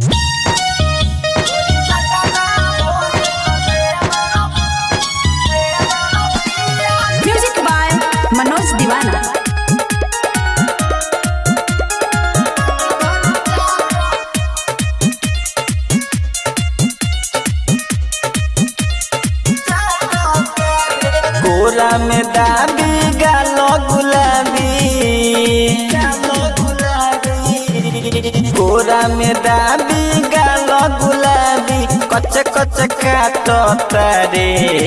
music by Manoj दीवाना कोरा में दाबी गालो गुलाबी गालो गुलाबी कोरा में दाबी गालो गुलाबी कच कच काटो तारे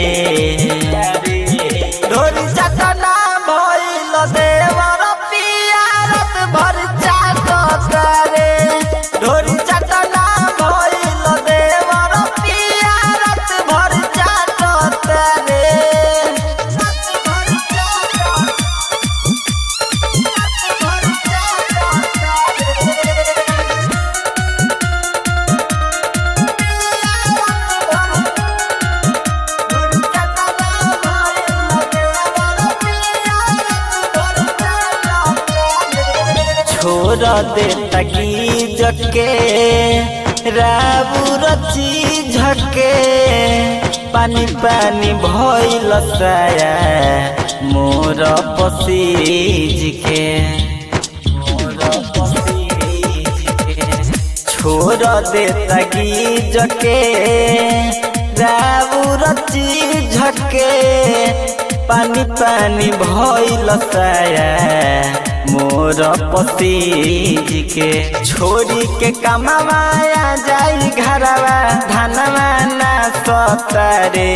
ढोरी चटना भइल देवर पियारत भर चाटो तारे ढोरी चटना भइल देवर पियारत भर चाटो तारे छोड़ दे तकी जके राबू रची झके पानी पानी भइल साया मोर पसीज के मोर पसीज के छोड़ दे तकी जके राबू रची झके पानी पानी भइल साया मोर पसीज के छोड़ी के कमावाया जाई घरवा धनवा ना सतरे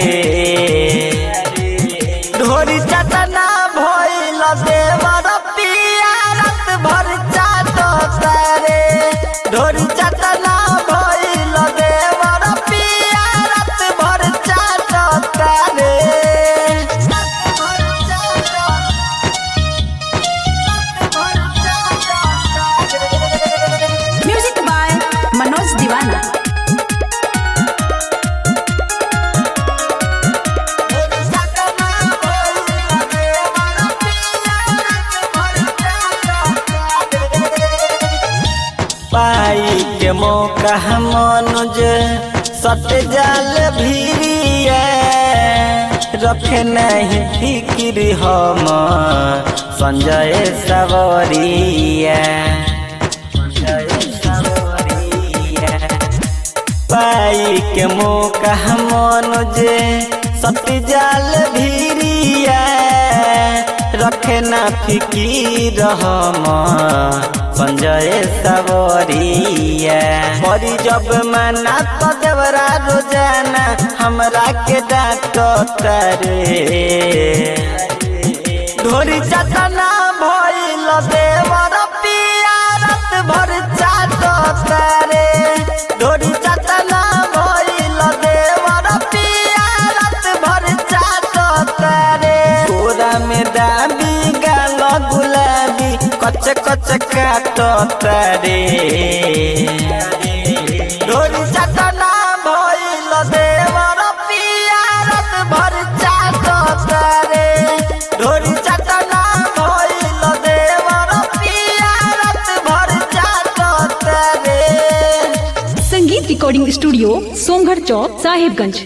ढोरी चटना भइल देवर पियारत भर चाटो तारे ढोरी चटना भइल देवर पियारत भर चाटो तारे म्यूजिक बाय मनोज दीवाना पाई के मौका मनुज सट जाल भीरिया रखे नहीं फिक्र हम संजय सवरिया संजय सवरिया पाई के मौका मनुज सट जाल भीरिया रखे ना फिकीर हम संजय सवरिया बड़ी जब मना तो देवरा रोजाना हमरा के डांटो तारे ढोरी चटना भइल देवर पियारत भर चाटो तारे ढोरी चटना भइल देवर पियारत भर चाटो तारे कोरा में दाबी गाल गुलाबी कच कच काटो तारे ढोरी चटना भइल देवर पियारत भर चाटो तारे ढोरी चटना भइल देवर पियारत भर चाटो तारे संगीत रिकॉर्डिंग स्टूडियो सोमगढ़ चौक साहिबगंज